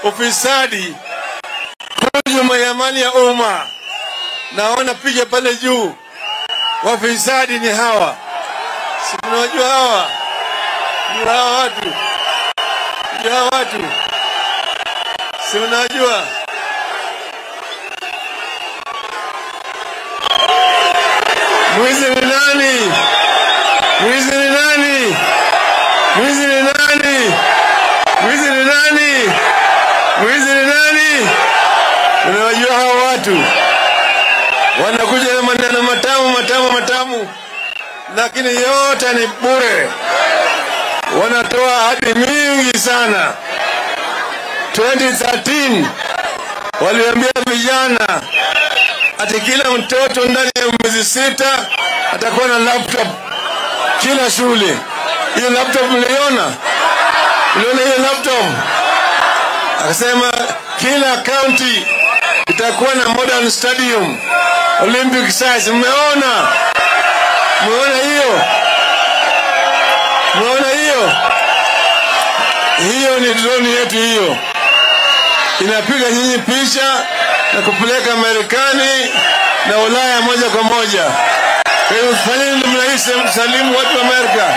ufisadi, hujuma ya mali ya umma. Naona picha pale juu, wafisadi ni hawa, si tunawajua hawa, ndio hawa watu, ndio hawa watu, si unajua mwizi ni nani? Mwizi ni nani? Mwizi ni nani? Mwizi ni nani? Mwizi ni nani? Unawajua hawa watu wanakuja na maneno matamu matamu matamu, lakini yote ni bure. Wanatoa ahadi mingi sana. 2013 waliambia vijana ati kila mtoto ndani ya miezi sita atakuwa na laptop kila shule. Hiyo laptop mliona? Mliona hiyo laptop? Akasema kila county itakuwa na modern stadium Olympic size. Mmeona? Mmeona hiyo? Mmeona hiyo? Hiyo ni drone yetu hiyo, inapiga nyinyi picha na kupeleka Marekani na Ulaya moja kwa moja. Kwa hiyo fanyeni namna hii, salimu watu wa Amerika.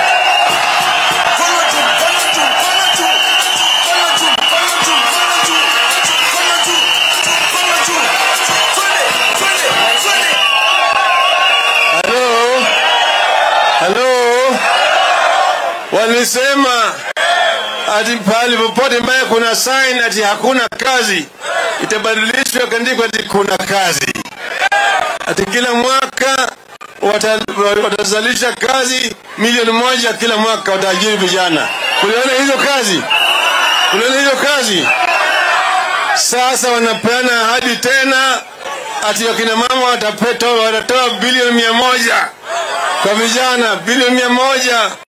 Halo, halo, walisema ati pahali popote ambaye kuna sign ati hakuna kazi itabadilishwa kaandikwa ati kuna kazi, ati kila mwaka wata- watazalisha kazi milioni moja kila mwaka, wataajiri vijana. Kuliona hizo kazi? Kuliona hizo kazi? Sasa wanapeana ahadi tena ati wakina mama watapetoa watatoa bilioni mia moja kwa vijana, bilioni mia moja